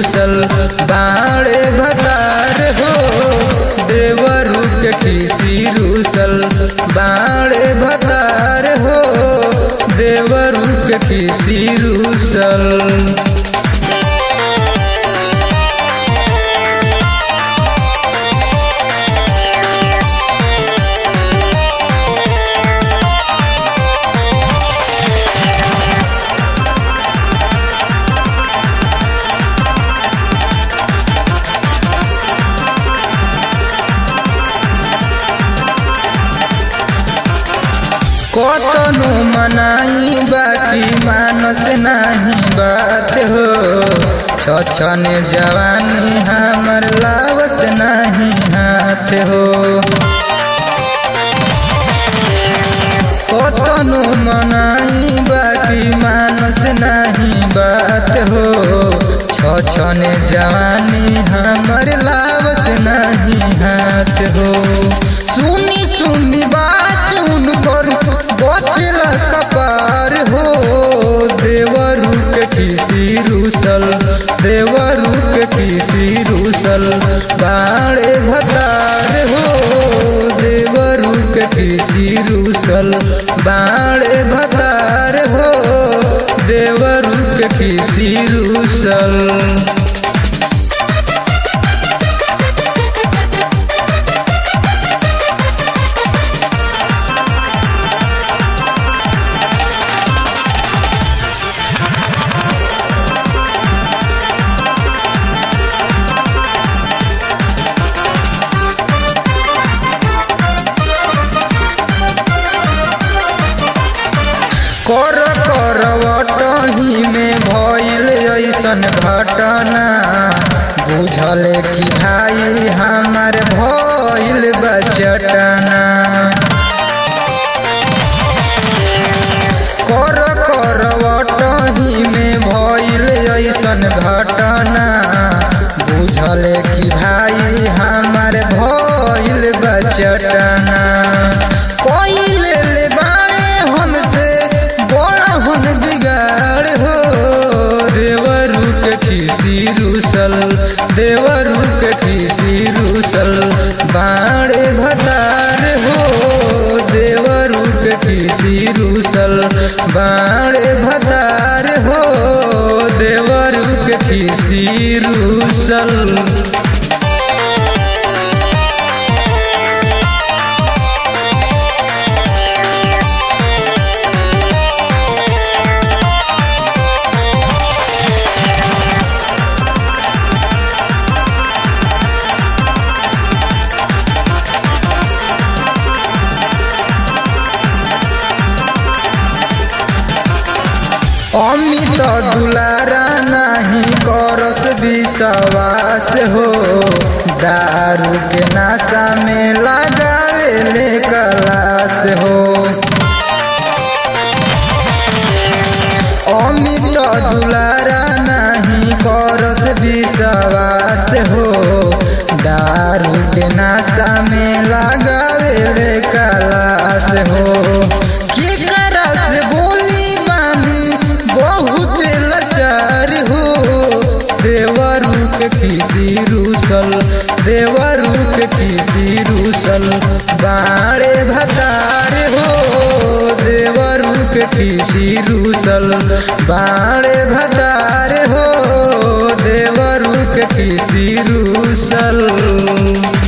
रूसल बाड़े भतार हो देवरू के खीसी रूसल बाड़े भतार हो देवरू के खीसी रूसल कतनो मनाई बाकी मानस नाही बात हो छछन जवानी हमर लावस नाही हाथ हो कतनो मनाई बाकी मानस नाही बात हो छछन जवानी हमर लावस नाही हाथ हो सुनी सुनी बात उनकर बचल कपार हो देवरू के किसी रूसल देवरू के किसी रूसल बाड़े भतार हो देवरू के किसी रूसल बाड़े भतार हो देवरू के किसी रूसल कर करवटही में भइल ऐसन घटना बुझल कि भाई हमार भइल बचटना कर करवटही में भइल ऐसन घटना बुझल कि भाई हमार भइल बचटना कोई ले बाड़े हमसे बड़ा हम बिगाड़ हो देवरू के खीसी रूसल देवरू के खीसी रूसल बाड़े भतार हो देवरू के खीसी रूसल बाड़े भतार हो देवरू के खीसी रूसल अमित दुलारा नहीं करस विश्वास हो दारू के नाशा में लगावे ले कलास हो अमित दुलारा नहीं करस विश्वास हो दारू के नाशा में लगावे ले कलास हो की करस बोली मानी बहुत लाचार हो देवरू के किसी रूसल देवरू के किसी रूसल बाड़े भतार हो देवरू के किसी रूसल बाड़े भतार हो देवरू के किसी रूसल